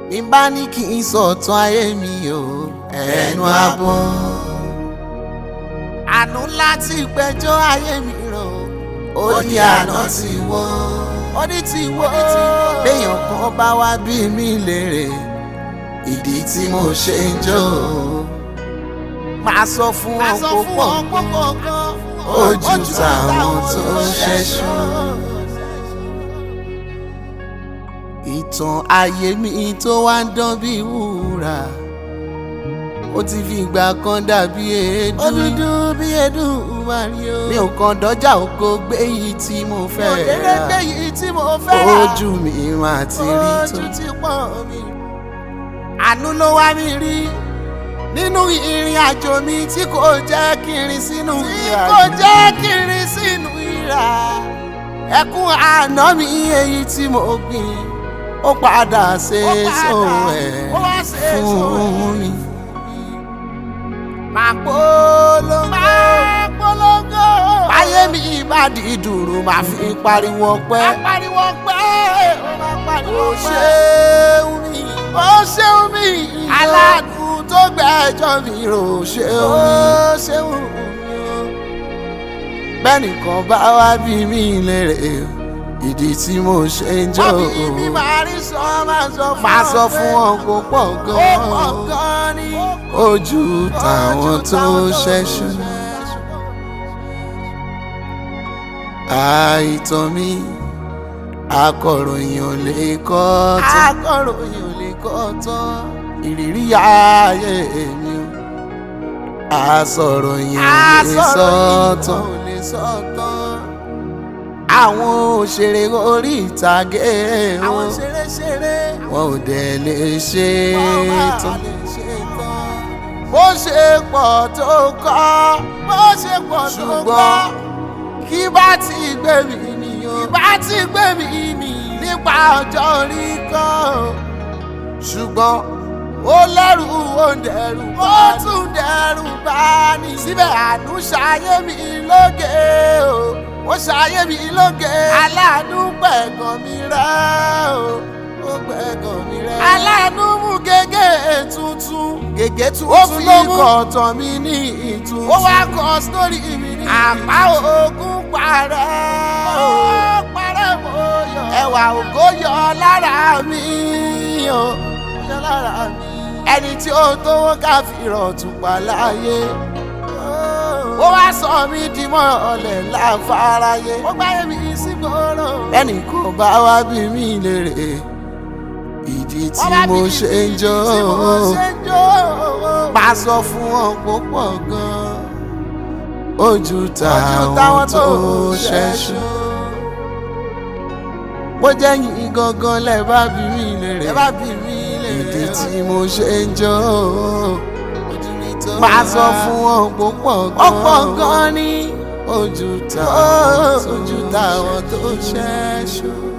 mi bá ní kí n sọ̀tàn ayé mi o ẹnu abọ́. àánú láti gbẹjọ́ ayé mi rò ó ní àná ti wọ́ ó ní ti wọ́ béèyàn kan bá wá bí mi lérè ìdí tí mo ṣe ń jó máa sọ fún ọ púpọ̀ ojú táwọn tó ṣẹ́ṣú. ìtàn ayé mi tó wá ń dán bí wúrà ó ti fi ìgbà kan dàbí èédú. ó dúdú bí èédú mario. mi ò kàn dọ́jà oko gbé yìí tí mo fẹ́ rà. òdèrè gbé yìí tí mo fẹ́ rà. ojú mi máa ti rí tó. ojú ti pọ̀ mi. àánú ló wá mi rí nínú ìrìn àjò mi tí kò jẹ́ kí n rìn sínú ìrà. tí kò jẹ́ kí n rìn sínú ìrà. ẹkún àná mi èyí tí mo gbìn ó padà ṣe so ẹ̀ fún mi. máa polongo máa polongo. báyé mi bá di dùrù máa fi pariwo pẹ́. máa pariwo pẹ́. ó máa pariwo pẹ́. ó ṣeun mi. ó ṣeun mi. aláàánú tó gbẹ́jọ́ mi rò ṣeun mi. ó ṣeun mi. bẹ́nìkan bá wá bí mi lérè ìdí tí mo ṣe ń jó. wọ́n bí mi máa rí sọ máa sọ fún ọ. máa sọ fún ọ kó pọ̀ gan-an. ó pọ̀ gan-an ni. ojú táwọn tó ṣẹ́ṣú. àìtàn mi akọ̀ròyìn ò lè kọ́ tán. akọ̀ròyìn ò lè kọ́ tán. ìrírí ayé mi o. àsọ̀ròyìn ò lè sọ tán. ò lè sọ tán. àwọn òṣèré orí ìtàgé wọn. àwọn ṣeré-ṣeré. wọn ò dẹ̀ lè ṣe é tán. bó ṣe pọ̀ tó kọ́. bó ṣe pọ̀ tó kọ́ kí bá ti gbé mi nìyó. kí bá ti gbé mi nì. nípa ọjọ́ orí kan. ṣùgbọ́n ó lẹ́rù ó ń dẹ̀rù. ó tún dẹ̀rù bá ní. síbẹ̀ àánú ṣayé mi lóge o. ó ṣayé mi lóge. aláàánú pẹ̀gàn mi rẹ́ o. ó pẹ̀gàn mi rẹ́. aláàánú mú gègé tuntun. gègé tuntun ló mú. ó fi kọ̀ọ̀tàn mi ní ìtun. ó wá kọ sítórì mi ní. àpá ogun parẹ́ o. parẹ́ mo yọ. ẹwà ògo yọ lára mi o. yọ lára mi. ẹni tí ó tówó ká fi rọ̀tún pa láyé. ó wá sọ mí di mọ́ ọ̀lẹ̀ láfaráyé. ó gbáyé mi sí gbòòrò. ẹnì kan bá wá bí mi lérè ìdí tí mo ṣe ń jó máa sọ fún ọ púpọ̀ gan-an ojú táwọn tó ṣẹ́ṣú. bó jẹ́ yín gangan lẹ́ bá bí mi lérè ìdí tí mo ṣe ń jó máa sọ fún ọ púpọ̀ gan-an ní ojú táwọn tó ṣẹ́ṣú.